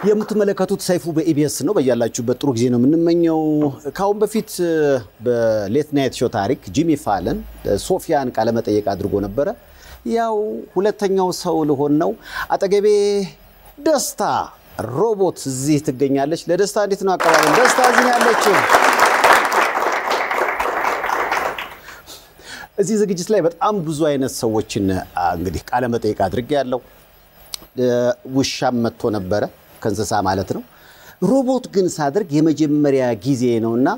የምትመለከቱት ሰይፉ በኢቢኤስ ነው። በያላችሁበት ጥሩ ጊዜ ነው የምንመኘው። ከአሁን በፊት በሌት ናይት ሾው ታሪክ ጂሚ ፋለን ሶፊያን ቃለመጠየቅ አድርጎ ነበረ። ያው ሁለተኛው ሰው ልሆን ነው። አጠገቤ ደስታ ሮቦት እዚህ ትገኛለች። ለደስታ እንዴት ነው አቀባበል? ደስታ እዚህ ነው ያለችው። እዚህ ዝግጅት ላይ በጣም ብዙ አይነት ሰዎችን እንግዲህ ቃለመጠይቅ አድርጌ ያለው ውሻም መጥቶ ነበረ ከእንስሳ ማለት ነው። ሮቦት ግን ሳደርግ የመጀመሪያ ጊዜ ነው እና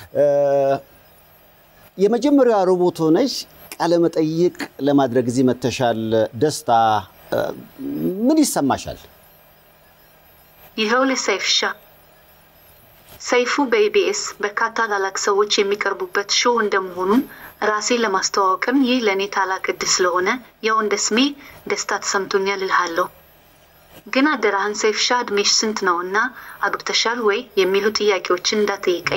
የመጀመሪያ ሮቦት ሆነሽ ቃለመጠይቅ ለማድረግ እዚህ መተሻል። ደስታ ምን ይሰማሻል? ይኸው ለሰይፍሻ ሰይፉ በኢቢኤስ በርካታ ታላላቅ ሰዎች የሚቀርቡበት ሾው እንደመሆኑ ራሴን ለማስተዋወቅም ይህ ለእኔ ታላቅ ዕድል ስለሆነ ያው እንደ ስሜ ደስታ ተሰምቶኛል እልሃለሁ። ግን አደራህን ሰይፍሻ እድሜሽ ስንት ነው እና አግብተሻል ወይ የሚሉ ጥያቄዎችን እንዳትጠይቀኝ።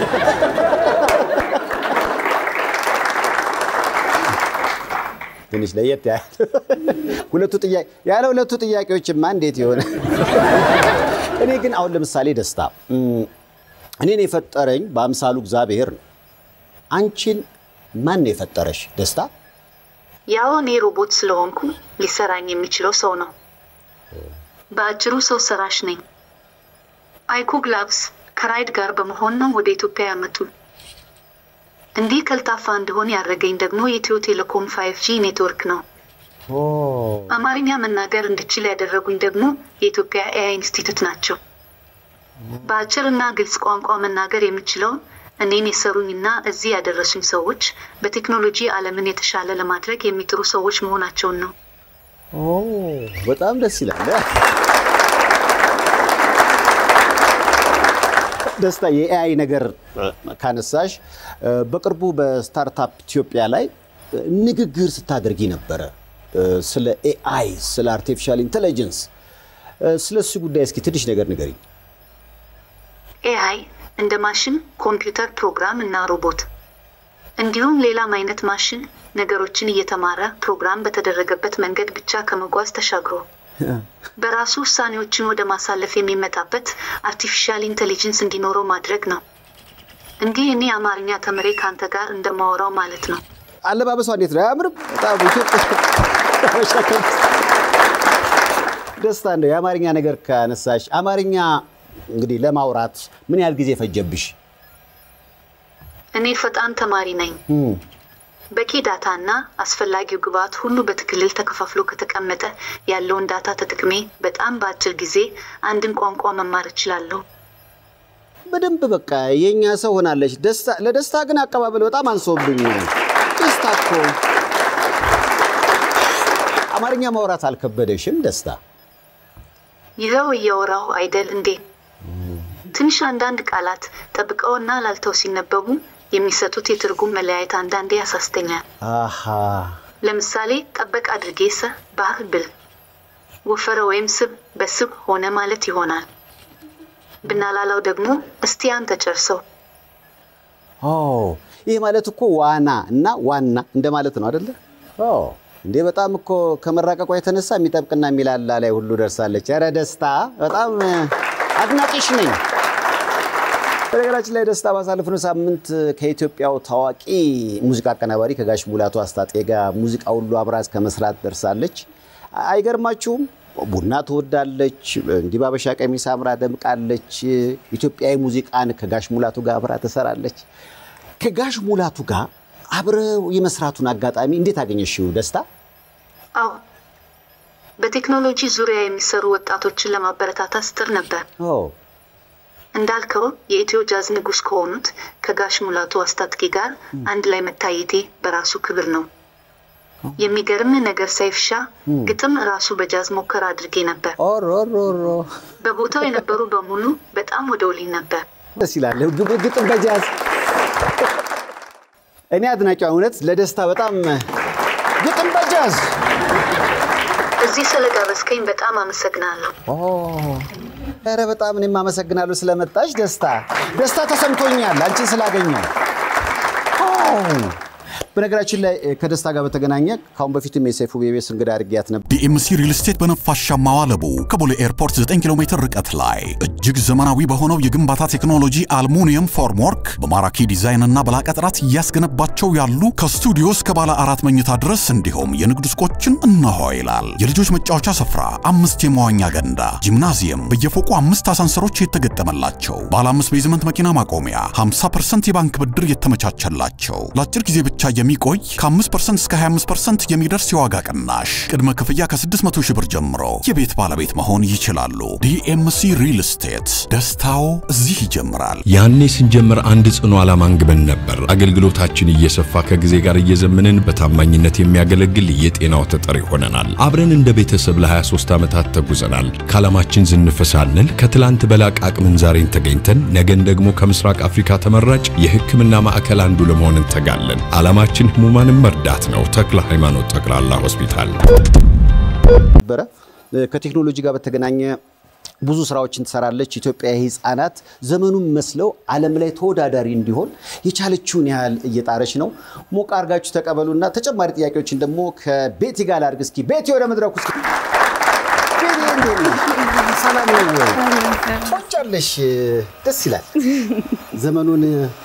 ትንሽ ለየት ሁለቱ ጥያቄ ያለ ሁለቱ ጥያቄዎችማ እንዴት ይሆነ? እኔ ግን አሁን ለምሳሌ ደስታ እኔን የፈጠረኝ በአምሳሉ እግዚአብሔር ነው። አንቺን ማን ነው የፈጠረሽ ደስታ? ያው እኔ ሮቦት ስለሆንኩ ሊሰራኝ የሚችለው ሰው ነው። በአጭሩ ሰው ሰራሽ ነኝ። አይኮ ግላብስ ከራይድ ጋር በመሆን ነው ወደ ኢትዮጵያ ያመጡ። እንዲህ ቀልጣፋ እንደሆን ያደረገኝ ደግሞ የኢትዮ ቴሌኮም ፋይቭ ጂ ኔትወርክ ነው። አማርኛ መናገር እንድችል ያደረጉኝ ደግሞ የኢትዮጵያ ኤአይ ኢንስቲትዩት ናቸው። በአጭርና ግልጽ ቋንቋ መናገር የምችለውን እኔን የሰሩኝና እዚህ ያደረሱኝ ሰዎች በቴክኖሎጂ ዓለምን የተሻለ ለማድረግ የሚጥሩ ሰዎች መሆናቸውን ነው። በጣም ደስ ይላል። ደስታ የኤአይ ነገር ካነሳሽ በቅርቡ በስታርታፕ ኢትዮጵያ ላይ ንግግር ስታደርጊ ነበረ። ስለ ኤአይ፣ ስለ አርቲፊሻል ኢንቴሊጀንስ፣ ስለ እሱ ጉዳይ እስኪ ትንሽ ነገር ንገሪኝ። ኤአይ እንደ ማሽን፣ ኮምፒውተር ፕሮግራም እና ሮቦት እንዲሁም ሌላም አይነት ማሽን ነገሮችን እየተማረ ፕሮግራም በተደረገበት መንገድ ብቻ ከመጓዝ ተሻግሮ በራሱ ውሳኔዎችን ወደ ማሳለፍ የሚመጣበት አርቲፊሻል ኢንቴሊጀንስ እንዲኖረው ማድረግ ነው። እንዲህ እኔ አማርኛ ተምሬ ከአንተ ጋር እንደማወራው ማለት ነው። አለባበሷ እንዴት ነው? አያምርም? በጣም ደስታ እንደው የአማርኛ ነገር ካነሳሽ አማርኛ እንግዲህ ለማውራት ምን ያህል ጊዜ ፈጀብሽ? እኔ ፈጣን ተማሪ ነኝ። በቂ ዳታ እና አስፈላጊው ግብዓት ሁሉ በትክልል ተከፋፍሎ ከተቀመጠ ያለውን ዳታ ተጠቅሜ በጣም በአጭር ጊዜ አንድን ቋንቋ መማር እችላለሁ። በደንብ በቃ የእኛ ሰው ሆናለች። ለደስታ ግን አቀባበል በጣም አንሶብኝ። ደስታ እኮ አማርኛ ማውራት አልከበደሽም? ደስታ ይኸው እያወራሁ አይደል እንዴ? ትንሽ አንዳንድ ቃላት ጠብቀውና ላልተው ሲነበቡ የሚሰጡት የትርጉም መለያየት አንዳንዴ ያሳስተኛል። አሃ ለምሳሌ ጠበቅ አድርጌ ሰ ባህር ብል ወፈረ ወይም ስብ በስብ ሆነ ማለት ይሆናል። ብናላላው ደግሞ እስቲ አንተ ጨርሰው። ኦ ይህ ማለት እኮ ዋና እና ዋና እንደማለት ነው አደለ? እንዴ በጣም እኮ ከመራቀቋ የተነሳ የሚጠብቅና የሚላላ ላይ ሁሉ ደርሳለች። ኧረ ደስታ በጣም አድናቂሽ ነኝ። በነገራችን ላይ ደስታ ባሳለፍነው ሳምንት ከኢትዮጵያው ታዋቂ ሙዚቃ አቀናባሪ ከጋሽ ሙላቱ አስታጤ ጋር ሙዚቃ ሁሉ አብራ እስከ መስራት ደርሳለች። አይገርማችሁም? ቡና ትወዳለች፣ እንዲህ ባበሻ ቀሚስ አምራ ደምቃለች። ኢትዮጵያዊ ሙዚቃን ከጋሽ ሙላቱ ጋር አብራ ትሰራለች። ከጋሽ ሙላቱ ጋር አብረው የመስራቱን አጋጣሚ እንዴት አገኘሽው ደስታ? አዎ በቴክኖሎጂ ዙሪያ የሚሰሩ ወጣቶችን ለማበረታታት ስትር ነበር። እንዳልከው የኢትዮ ጃዝ ንጉሥ ከሆኑት ከጋሽ ሙላቱ አስታጥቄ ጋር አንድ ላይ መታየቴ በራሱ ክብር ነው። የሚገርም ነገር ሰይፍሻ ግጥም ራሱ በጃዝ ሞከር አድርጌ ነበር። ኦሮሮሮ በቦታው የነበሩ በሙሉ በጣም ወደውልኝ ነበር። ደስ ይላል። ግጥም በጃዝ እኔ አድናቂዋ እውነት ለደስታ በጣም ግጥም በጃዝ እዚህ ስለጋበዝከኝ በጣም አመሰግናለሁ። ኧረ በጣም እኔም አመሰግናለሁ ስለመጣሽ ደስታ ደስታ ተሰምቶኛል አንቺን ስላገኘው። በነገራችን ላይ ከደስታ ጋር በተገናኘ ከአሁን በፊትም የሰይፉ ቤቤስ እንግዳ አድርጊያት ነበር። ዲኤምሲ ሪል ስቴት በነፋሻማ ዋለቡ ከቦሌ ኤርፖርት 9 ኪሎ ሜትር ርቀት ላይ እጅግ ዘመናዊ በሆነው የግንባታ ቴክኖሎጂ አልሙኒየም ፎርምወርክ በማራኪ ዲዛይን እና በላቀ ጥራት እያስገነባቸው ያሉ ከስቱዲዮ እስከ ባለ አራት መኝታ ድረስ እንዲሁም የንግድ ሱቆችን እነሆ ይላል። የልጆች መጫወቻ ስፍራ፣ አምስት የመዋኛ ገንዳ፣ ጂምናዚየም፣ በየፎቁ አምስት አሳንሰሮች የተገጠመላቸው፣ ባለ አምስት ቤዝመንት መኪና ማቆሚያ፣ 50% የባንክ ብድር የተመቻቸላቸው፣ ለአጭር ጊዜ ብቻ የሚቆይ ከ5% እስከ 25% የሚደርስ የዋጋ ቅናሽ፣ ቅድመ ክፍያ ከ600 ሺህ ብር ጀምሮ የቤት ባለቤት መሆን ይችላሉ። ዲኤምሲ ሪል ስቴት ደስታው እዚህ ይጀምራል። ያኔ ስንጀምር አንድ ጽኑ ዓላማ አንግበን ነበር። አገልግሎታችን እየሰፋ ከጊዜ ጋር እየዘመንን በታማኝነት የሚያገለግል የጤናው ተጠሪ ሆነናል። አብረን እንደ ቤተሰብ ለ23 ዓመታት ተጉዘናል። ከዓላማችን ዝንፍ ሳንል ከትላንት በላቅ አቅምን ዛሬን ተገኝተን ነገን ደግሞ ከምስራቅ አፍሪካ ተመራጭ የሕክምና ማዕከል አንዱ ለመሆን እንተጋለን። ዓላማችን ህሙማንን መርዳት ነው። ተክለ ሃይማኖት ጠቅላላ ሆስፒታል ነበረ ከቴክኖሎጂ ጋር በተገናኘ ብዙ ስራዎችን ትሰራለች። ኢትዮጵያ የህፃናት ዘመኑን መስለው ዓለም ላይ ተወዳዳሪ እንዲሆን የቻለችውን ያህል እየጣረች ነው። ሞቅ አድርጋችሁ ተቀበሉና ተጨማሪ ጥያቄዎችን ደግሞ ከቤቲ ጋር ላድርግ። እስኪ ቤቲ ወደ መድረኩ እስኪ። ቤቲ እንዴት ነሽ? ሰላም ነው ወይ? ቆንጫለሽ። ደስ ይላል። ዘመኑን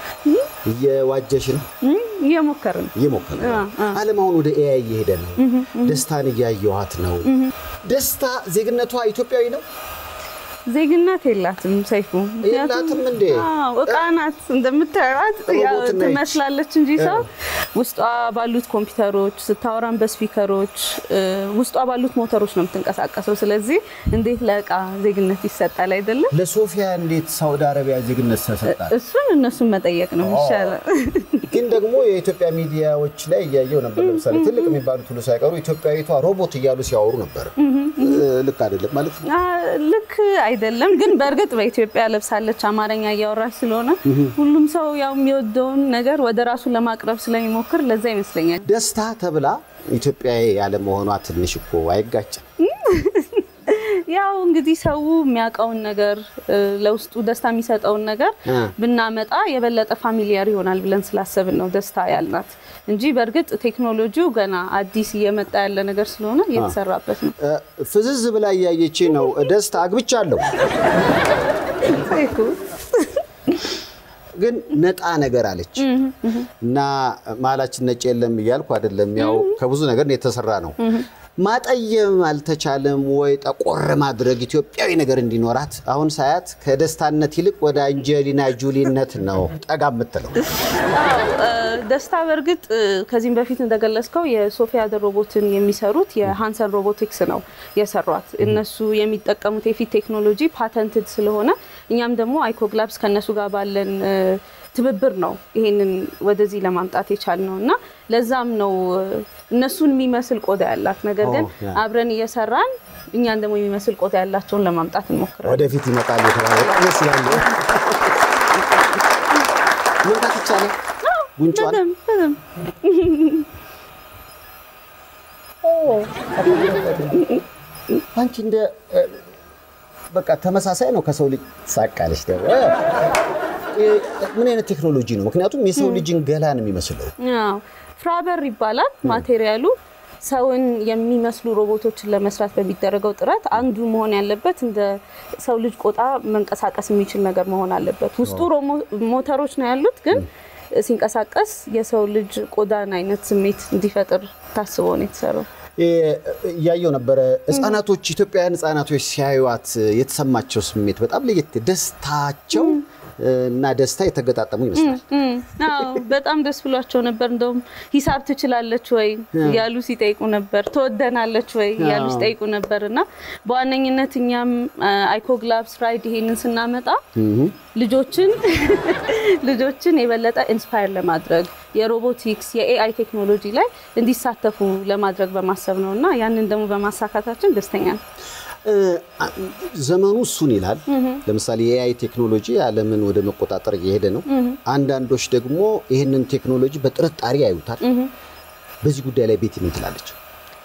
እየዋጀሽ ነው እየሞከርን እየሞከረ ነው። ዓለም አሁን ወደ ኤአይ እየሄደ ነው። ደስታን እያየኋት ነው። ደስታ ዜግነቷ ኢትዮጵያዊ ነው። ዜግነት የላትም ሰይፉ። የላትም እንዴ? አዎ፣ እቃ ናት እንደምታዩት ያው ሮቦት ነች። ትመስላለች እንጂ ሰው ውስጧ ባሉት ኮምፒውተሮች ስታወራን በስፒከሮች እ፣ ውስጧ ባሉት ሞተሮች ነው የምትንቀሳቀሰው። ስለዚህ እንዴት ለእቃ ዜግነት ይሰጣል አይደለም? ለሶፊያ እንዴት ሳውዲ አረቢያ ዜግነት ተሰጣት? እሱን እነሱን መጠየቅ ነው ይሻላል። ግን ደግሞ የኢትዮጵያ ሚዲያዎች ላይ እያየው ነበር። ለምሳሌ ትልቅ የሚባሉት ሁሉ ሳይቀሩ ኢትዮጵያዊቷ ሮቦት እያሉ ሲያወሩ ነበር። ልክ አይደለም ማለት ነው። አ፣ ልክ አይደለም ግን በእርግጥ በኢትዮጵያ ለብሳለች አማርኛ እያወራች ስለሆነ ሁሉም ሰው ያው የሚወደውን ነገር ወደ ራሱ ለማቅረብ ስለሚሞክር ለዛ ይመስለኛል። ደስታ ተብላ ኢትዮጵያዊ ያለመሆኗ ትንሽ እኮ አይጋጭም? ያው እንግዲህ ሰው የሚያውቀውን ነገር እ፣ ለውስጡ ደስታ የሚሰጠውን ነገር እ። ብናመጣ የበለጠ ፋሚሊያር ይሆናል ብለን ስላሰብን ነው ደስታ ያልናት እንጂ በእርግጥ ቴክኖሎጂው ገና አዲስ እየመጣ ያለ ነገር ስለሆነ እየተሰራበት ነው። እ፣ ፍዝዝ ብላ እያየች ነው። ደስታ አግብቻለሁ ግን ነጣ ነገር አለች እና መሀላችን ነጭ የለም እያልኩ አይደለም። ያው ከብዙ ነገር የተሰራ ነው። ማጠየም አልተቻለም ወይ? ጠቆር ማድረግ ኢትዮጵያዊ ነገር እንዲኖራት አሁን ሳያት ከደስታነት ይልቅ ወደ አንጀሊና ጁሊነት ነው ጠጋ የምትለው። አዎ፣ እ፣ ደስታ በእርግጥ እ፣ ከዚህም በፊት እንደገለጽከው የሶፊያ ደ ሮቦትን የሚሰሩት የሃንሰን ሮቦቲክስ ነው የሰሯት። እነሱ የሚጠቀሙት የፊት ቴክኖሎጂ ፓተንትድ ስለሆነ እኛም ደግሞ አይኮግላብስ ከእነሱ ጋር ባለን እ፣ ትብብር ነው ይሄንን ወደዚህ ለማምጣት የቻልነው እና ለዛም ነው እ፣ እነሱን የሚመስል ቆዳ ያላት ነገር ግን ኦ፣ ያ። አብረን እየሰራን እኛን ደግሞ የሚመስል ቆዳ ያላቸውን ለማምጣት እንሞክራለን። ወደፊት ይመጣል የተባለ በጣም ደስ ይላል። መንካት ይቻላል ጉንጯን በደምብ በደምብ አንቺ እንደ እ፣ በቃ ተመሳሳይ ነው ከሰው ልጅ ሳቃለች ደግሞ እ፣ ምን አይነት ቴክኖሎጂ ነው? ምክንያቱም የሰው ልጅን ገላ ነው የሚመስለው። አዎ ፍራበር ይባላል ማቴሪያሉ። ሰውን የሚመስሉ ሮቦቶችን ለመስራት በሚደረገው ጥረት አንዱ መሆን ያለበት እንደ ሰው ልጅ ቆዳ መንቀሳቀስ የሚችል ነገር መሆን አለበት። ውስጡ ሮሞ- ሞተሮች ነው ያሉት፣ ግን ሲንቀሳቀስ የሰው ልጅ ቆዳን አይነት ስሜት እንዲፈጥር ታስቦ ነው የተሰራው። እ፣ እያየው ነበረ ህጻናቶች፣ ኢትዮጵያውያን ህጻናቶች ሲያዩዋት የተሰማቸው ስሜት በጣም ለየት ደስታቸው እ፣ እና ደስታ የተገጣጠሙ ይመስላል። እም፣ አዎ በጣም ደስ ብሏቸው ነበር። እንደውም ሂሳብ ትችላለች ወይ እያሉ ሲጠይቁ ነበር። ትወደናለች ወይ እያሉ አዎ። ሲጠይቁ ነበር እና በዋነኝነት እኛም አይኮግላብስ ራይድ ይሄንን ስናመጣ ልጆችን ልጆችን የበለጠ ኢንስፓየር ለማድረግ የሮቦቲክስ የኤአይ ቴክኖሎጂ ላይ እንዲሳተፉ ለማድረግ በማሰብ ነው እና ያንን ደግሞ በማሳካታችን ደስተኛ ነው። እ፣ አ- ዘመኑ እሱን ይላል። ለምሳሌ የኤአይ ቴክኖሎጂ ዓለምን ወደ መቆጣጠር እየሄደ ነው። አንዳንዶች ደግሞ ይህንን ቴክኖሎጂ በጥርጣሬ ያዩታል። በዚህ ጉዳይ ላይ ቤቲ ምን ትላለች?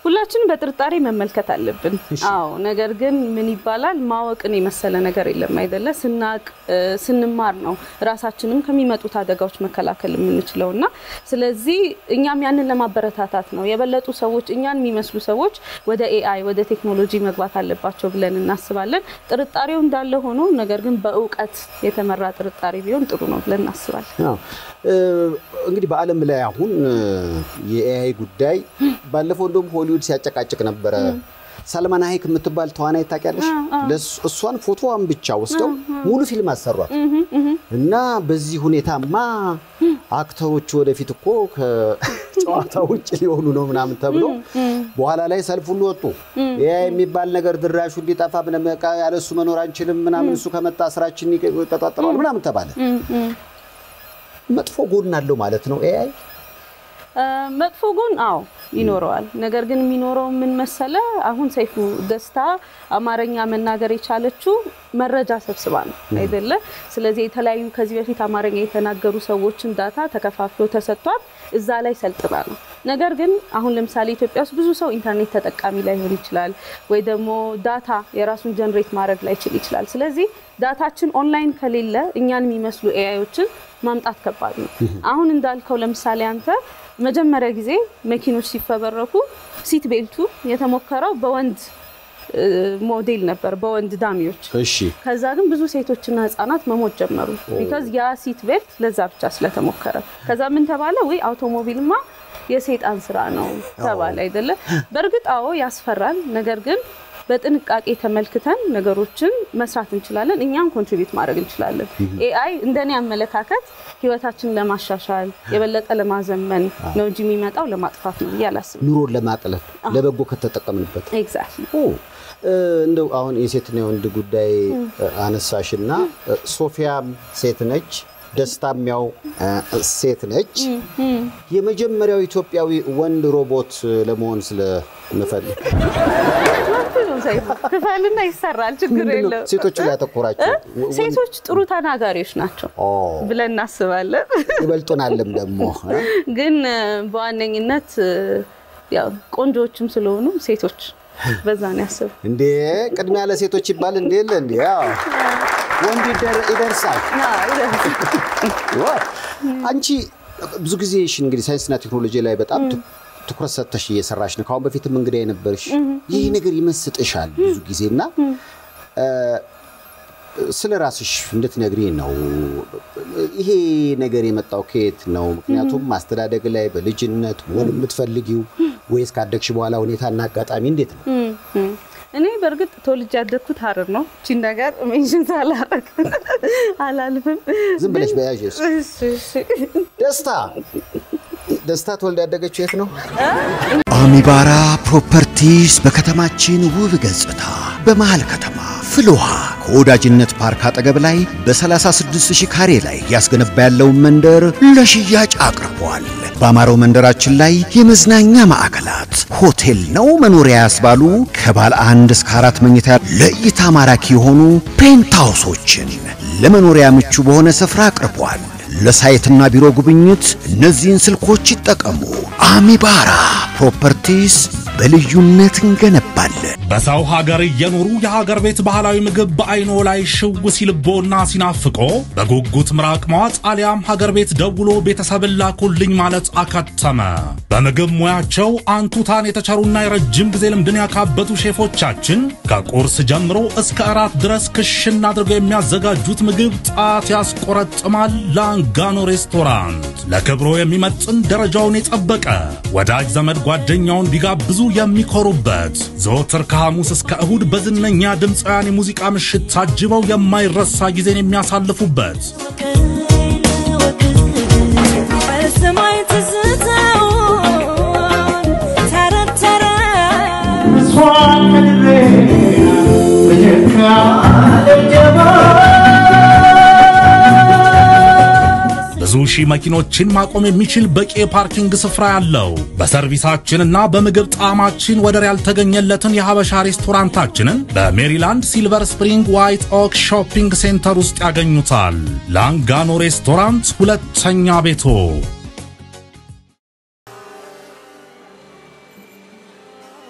ሁላችንም በጥርጣሬ መመልከት አለብን። አዎ፣ ነገር ግን ምን ይባላል ማወቅን የመሰለ ነገር የለም አይደለ? ስናቅ ስንማር ነው ራሳችንም ከሚመጡት አደጋዎች መከላከል የምንችለው እና ስለዚህ እኛም ያንን ለማበረታታት ነው የበለጡ ሰዎች እኛን የሚመስሉ ሰዎች ወደ ኤአይ ወደ ቴክኖሎጂ መግባት አለባቸው ብለን እናስባለን። ጥርጣሬው እንዳለ ሆኖ ነገር ግን በእውቀት የተመራ ጥርጣሬ ቢሆን ጥሩ ነው ብለን እናስባለን። አዎ። እ፣ እንግዲህ በዓለም ላይ አሁን እ፣ የኤአይ ጉዳይ ባለፈው እንደውም ሆሊውድ ሲያጨቃጭቅ ነበረ። ሰልማን ሀይክ የምትባል ተዋናይ ታውቂያለሽ? ለስ- እሷን ፎቶዋን ብቻ ወስደው ሙሉ ፊልም አሰሯት እና በዚህ ሁኔታማ አክተሮች ወደፊት እኮ ከጨዋታ ውጭ ሊሆኑ ነው ምናምን ተብሎ በኋላ ላይ ሰልፍ ሁሉ ወጡ። ኤአይ የሚባል ነገር ድራሹ እንዲጠፋ ምንም በቃ ያለሱ መኖር አንችልም ምናምን እሱ ከመጣ ስራችን ይቀጣጠለዋል ምናምን ተባለ። መጥፎ ጎን አለው ማለት ነው ኤአይ። እ፣ መጥፎ ጎን አዎ ይኖረዋል። ነገር ግን የሚኖረው ምን መሰለ፣ አሁን ሰይፉ ደስታ አማርኛ መናገር የቻለችው መረጃ ሰብስባ ነው አይደለ? ስለዚህ የተለያዩ ከዚህ በፊት አማርኛ የተናገሩ ሰዎችን ዳታ ተከፋፍሎ ተሰጥቷት እዛ ላይ ሰልጥና ነው። ነገር ግን አሁን ለምሳሌ ኢትዮጵያ ውስጥ ብዙ ሰው ኢንተርኔት ተጠቃሚ ላይሆን ይችላል፣ ወይ ደግሞ ዳታ የራሱን ጀነሬት ማድረግ ላይችል ይችላል። ስለዚህ ዳታችን ኦንላይን ከሌለ እኛን የሚመስሉ ኤአዮችን ማምጣት ከባድ ነው። አሁን እንዳልከው ለምሳሌ አንተ መጀመሪያ ጊዜ መኪኖች ሲፈበረኩ ሲት ቤልቱ የተሞከረው በወንድ እ፣ ሞዴል ነበር፣ በወንድ ዳሚዎች። እሺ ከዛ ግን ብዙ ሴቶችና ህጻናት መሞት ጀመሩ። ቢካዝ ያ ሲት ቤልት ለዛ ብቻ ስለተሞከረ። ከዛ ምን ተባለ? ወይ አውቶሞቢልማ የሰይጣን ስራ ነው ተባለ አይደለ? በእርግጥ አዎ ያስፈራል። ነገር ግን በጥንቃቄ ተመልክተን ነገሮችን መስራት እንችላለን። እኛም ኮንትሪቢዩት ማድረግ እንችላለን። ኤአይ እንደኔ አመለካከት ህይወታችንን ለማሻሻል የበለጠ ለማዘመን ነው እንጂ የሚመጣው ለማጥፋት ነው ብዬ አላስብም። ኑሮን ለማቅለል ለበጎ ከተጠቀምንበት ኤግዛክትሊ ኦ፣ እ፣ እንደው አሁን የሴትና የወንድ ጉዳይ እ፣ አነሳሽና እ፣ ሶፊያም ሴት ነች፣ ደስታም ያው እ፣ ሴት ነች። የመጀመሪያው ኢትዮጵያዊ ወንድ ሮቦት ለመሆን ስለምፈልግ ክፈልና ይሰራል፣ ችግር ምንድነው የለው። ሴቶቹ ላይ ያተኮራቸው ወ- ሴቶች ጥሩ ተናጋሪዎች ናቸው ኦ፣ ብለን እናስባለን። ይበልጡናልም ደግሞ እ? ግን እ፣ በዋነኝነት እ፣ ያው ቆንጆዎችም ስለሆኑ ሴቶች በዛ ነው ያስብ እንዴ ቅድሚያ ለሴቶች ይባል እንዴ የለ እንዴ ያው ወንድ ይደር- ይደርሳል ዋ! አንቺ ብዙ ጊዜ እሺ እንግዲህ ሳይንስና ቴክኖሎጂ ላይ በጣም ት- ትኩረት ሰጥተሽ እየሰራሽ ነው። ከአሁን በፊትም እንግዳ የነበርሽ ይህ ነገር ይመስጥሻል ብዙ ጊዜ እና እ፣ ስለ ራስሽ እንድትነግሪ ነው። ይሄ ነገር የመጣው ከየት ነው? ምክንያቱም ማስተዳደግ ላይ በልጅነት መሆን የምትፈልጊው ወይስ ካደግሽ በኋላ ሁኔታና አጋጣሚ እንዴት ነው? እኔ በእርግጥ ተወልጄ ያደግኩት ሀረር ነው። እቺን ነገር ሜንሽን ሳላረግ አላልፍም። ዝም ብለሽ በያዥ እሺ፣ እሺ። ደስታ ደስታ ተወልዳ ያደገችው የት ነው? አሚባራ ፕሮፐርቲስ በከተማችን ውብ ገጽታ በመሃል ከተማ ፍልውሃ ከወዳጅነት ፓርክ አጠገብ ላይ በ36000 ካሬ ላይ ያስገነባ ያለውን መንደር ለሽያጭ አቅርቧል። በአማረው መንደራችን ላይ የመዝናኛ ማዕከላት፣ ሆቴል ነው መኖሪያ ያስባሉ ከባለ አንድ እስከ አራት መኝታ ለእይታ ማራኪ የሆኑ ፔንትሃውሶችን ለመኖሪያ ምቹ በሆነ ስፍራ አቅርቧል። ለሳይትና ቢሮ ጉብኝት እነዚህን ስልኮች ይጠቀሙ። አሚባራ ፕሮፐርቲስ በልዩነት እንገነባለን። በሰው ሀገር እየኖሩ የሀገር ቤት ባህላዊ ምግብ በአይኖ ላይ ሽው ሲልቦና ሲናፍቆ በጉጉት ምራቅ መዋጥ አሊያም ሀገር ቤት ደውሎ ቤተሰብን ላኩልኝ ማለት አከተመ። በምግብ ሙያቸው አንቱታን የተቸሩና የረጅም ጊዜ ልምድን ያካበቱ ሼፎቻችን ከቁርስ ጀምሮ እስከ እራት ድረስ ክሽን አድርገው የሚያዘጋጁት ምግብ ጣት ያስቆረጥማል። ላንጋኖ ሬስቶራንት ለክብሮ የሚመጥን ደረጃውን የጠበቀ ወዳጅ ዘመድ ጓደኛውን ቢጋብዙ የሚኮሩበት ዘወትር ከሐሙስ እስከ እሁድ በዝነኛ ድምፃውያን የሙዚቃ ምሽት ታጅበው የማይረሳ ጊዜን የሚያሳልፉበት በሰማይ ትዝታውን ተረተረ ብዙ ሺህ መኪኖችን ማቆም የሚችል በቂ የፓርኪንግ ስፍራ ያለው በሰርቪሳችንና በምግብ ጣዕማችን ወደር ያልተገኘለትን የሐበሻ ሬስቶራንታችንን በሜሪላንድ ሲልቨር ስፕሪንግ ዋይት ኦክ ሾፒንግ ሴንተር ውስጥ ያገኙታል። ላንጋኖ ሬስቶራንት ሁለተኛ ቤቶ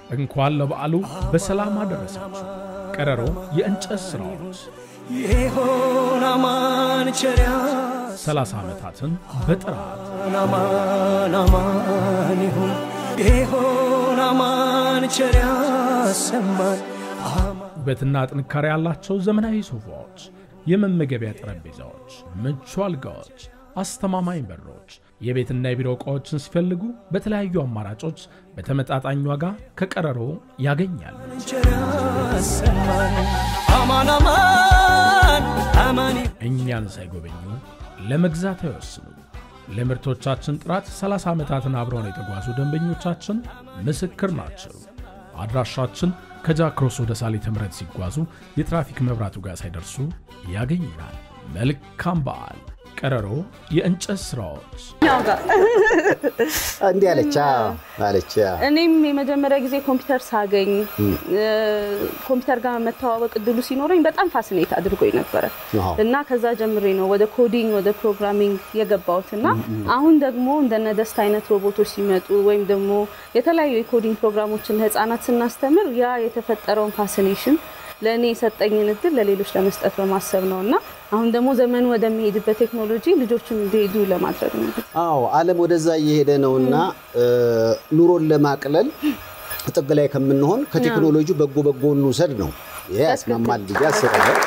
እንኳን ለበዓሉ በሰላም አደረሳችሁ። ቀረሮ የእንጨት ሥራዎች ይሆን አማን ቸሪያ 30 ዓመታትን በጥራት አማን አማን ይሁን ይሆን አማን ቸሪያ ሰማን ውበትና ጥንካሬ ያላቸው ዘመናዊ ሶፋዎች፣ የመመገቢያ ጠረጴዛዎች፣ ምቹ አልጋዎች፣ አስተማማኝ በሮች፣ የቤትና የቢሮ ዕቃዎችን ሲፈልጉ በተለያዩ አማራጮች በተመጣጣኝ ዋጋ ከቀረሮ ያገኛሉ። ቸሪያ ሰማን አማን አማን አማን እኛን ሳይጎበኙ ለመግዛት አይወስኑ። ለምርቶቻችን ጥራት 30 ዓመታትን አብረውን የተጓዙ ደንበኞቻችን ምስክር ናቸው። አድራሻችን ከጃክሮስ ወደ ሳሌተ ምሕረት ሲጓዙ የትራፊክ መብራቱ ጋር ሳይደርሱ ያገኙናል። መልካም በዓል። ቀረሮ የእንጨት ሥራዎች ያው ጋር እንዲህ አለች አዎ፣ አለች አዎ። እኔም የመጀመሪያ ጊዜ ኮምፒውተር ሳገኝ ኮምፒውተር ጋር መተዋወቅ እድሉ ሲኖረኝ በጣም ፋሲኔት አድርጎኝ ነበረ አዎ። እና ከዛ ጀምሬ ነው ወደ ኮዲንግ ወደ ፕሮግራሚንግ የገባሁት እና አሁን ደግሞ እንደነ ደስታ አይነት ሮቦቶች ሲመጡ ወይም ደግሞ የተለያዩ የኮዲንግ ፕሮግራሞችን ለህፃናት ስናስተምር ያ የተፈጠረውን ፋሲኔሽን ለእኔ የሰጠኝን እድል ለሌሎች ለመስጠት በማሰብ ነው እና አሁን ደግሞ ዘመኑ ወደሚሄድበት ቴክኖሎጂ ልጆቹም እንዲሄዱ ለማድረግ ነው። አዎ ዓለም ወደዛ እየሄደ ነውና ኑሮን ለማቅለል ጥግ ላይ ከምንሆን ከቴክኖሎጂ በጎ በጎ እንውሰድ ነው። ይሄ ያስማማል ብዬ አስባለሁ።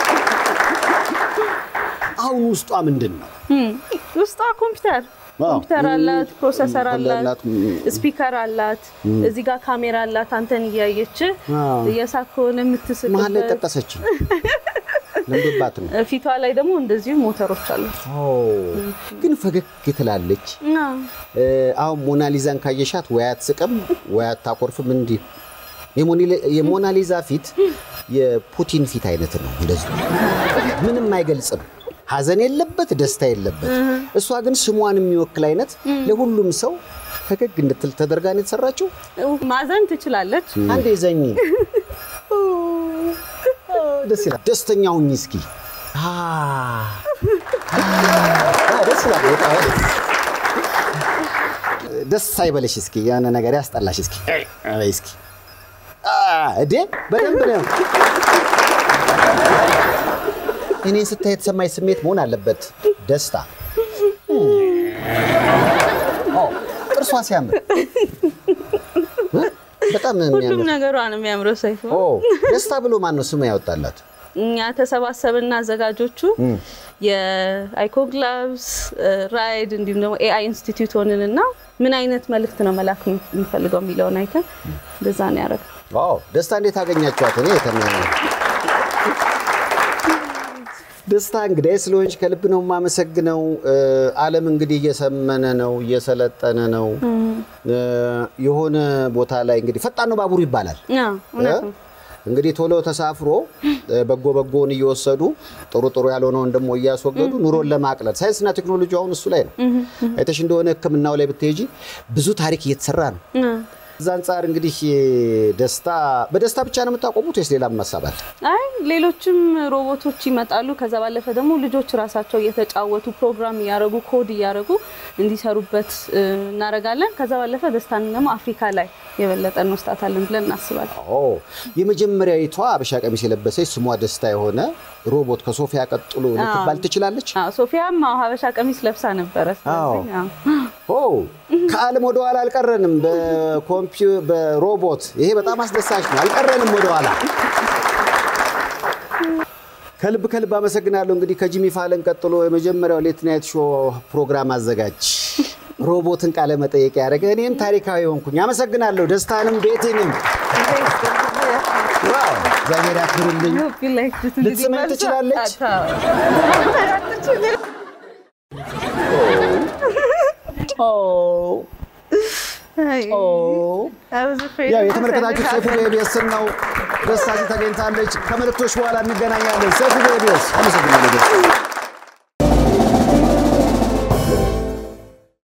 አሁን ውስጧ ምንድን ነው? ውስጧ ኮምፒውተር አዎ። ኮምፒውተር አላት፣ ፕሮሰሰር ኮምፒውተር አላት፣ አላት፣ ስፒከር አላት፣ እዚህ ጋር ካሜራ አላት። አንተን እያየች አዎ። እየሳቅ ከሆነ መሀል ላይ የምትስቅበት ጠቀሰች ለምዶባት ነው። ፊቷ ላይ ደግሞ እንደዚሁ ሞተሮች አሉት። ኦ፣ ግን ፈገግ ትላለች። አዎ። እ፣ አሁን ሞናሊዛን ካየሻት ወይ አትስቅም ወይ አታኮርፍም። እንዲህ የሞኒ- የሞናሊዛ ፊት የፑቲን ፊት አይነት ነው። እንደዚህ ምንም አይገልጽም። ሀዘን የለበት፣ ደስታ የለበት። እሷ ግን ስሟን የሚወክል አይነት ለሁሉም ሰው ፈገግ እንድትል ተደርጋ ነው የተሰራችው። ማዘን ትችላለች። አንዴ ዘኝ ደስ ይላል። ደስተኛ ሁኝ እስኪ። አ፣ አ፣ ደስ ይላል በጣም። ደስ አይበለሽ እስኪ፣ የሆነ ነገር ያስጠላሽ እስኪ አይ እስኪ አ፣ እዴ በደንብ ነው። እኔን ስታይ የተሰማኝ ስሜት መሆን አለበት ደስታ። ኦ፣ ጥርሷ ሲያምር እ? በጣም ነው ሁሉም የሚያምር። ነገሯ ነው የሚያምረው። ሰይፉ ኦ ደስታ ብሎ ማን ነው ስሙ ያወጣላት? እኛ ተሰባሰብና አዘጋጆቹ የአይኮግላቭስ ራይድ እንዲሁም ደግሞ ኤአይ ኢንስቲትዩት ሆንንና ምን አይነት መልእክት ነው መላክ የምንፈልገው የሚለውን አይተን እንደዛ ነው ያደረግ ዋው ደስታ እንዴት አገኛችኋት? እኔ የተመ ደስታ እንግዲህ ስለሆንሽ ከልብ ነው የማመሰግነው። እ፣ ዓለም እንግዲህ እየሰመነ ነው፣ እየሰለጠነ ነው። እ፣ የሆነ ቦታ ላይ እንግዲህ ፈጣን ነው ባቡር ይባላል። እውነት ነው። እንግዲህ ቶሎ ተሳፍሮ እ፣ በጎ በጎውን እየወሰዱ ጥሩ ጥሩ ያልሆነውን ደግሞ እያስወገዱ ኑሮን ለማቅለል ሳይንስና ቴክኖሎጂ አሁን እሱ ላይ ነው። አይተሽ እንደሆነ ሕክምናው ላይ ብትሄጂ ብዙ ታሪክ እየተሰራ ነው። እዛ አንጻር እንግዲህ ደስታ በደስታ ብቻ ነው የምታቆሙት ወይስ ሌላም ሀሳብ አለ? አይ ሌሎችም ሮቦቶች ይመጣሉ። ከዛ ባለፈ ደግሞ ልጆች ራሳቸው እየተጫወቱ ፕሮግራም እያደረጉ ኮድ እያደረጉ እንዲሰሩበት እ, እናደርጋለን። ከዛ ባለፈ ደስታን ደግሞ አፍሪካ ላይ የበለጠ እንወስዳታለን ብለን እናስባለን። ኦ የመጀመሪያዊቷ አበሻ ቀሚስ የለበሰች ስሟ ደስታ የሆነ ሮቦት ከሶፊያ ቀጥሎ ልትባል ትችላለች። አዎ፣ ሶፊያም አዎ ሀበሻ ቀሚስ ለብሳ ነበረ። ስለዚህ አዎ። ኦ ከዓለም ወደኋላ አልቀረንም። በኮምፒው በሮቦት ይሄ በጣም አስደሳች ነው። አልቀረንም ወደኋላ። ከልብ ከልብ አመሰግናለሁ። እንግዲህ ከጂሚ ፋለን ቀጥሎ የመጀመሪያው ሌት ናይት ሾው ፕሮግራም አዘጋጅ ሮቦትን ቃለ መጠየቅ ያደረገ እኔም ታሪካዊ ሆንኩኝ። አመሰግናለሁ። ደስታንም ቤቴንም ዋው እግዚአብሔር ያክብርልኝ። Hope you liked it እንግዲህ ልትስመኝ መልሷ- ትችላለች? አይ፣ I was afraid ያው of የተመለከታችሁት ሰይፉ በኢቢኤስን ነው። ደስታችን ተገኝታለች። ከመልእክቶች በኋላ እንገናኛለን። ሰይፉ በኢቢኤስ አመሰግናለሁ።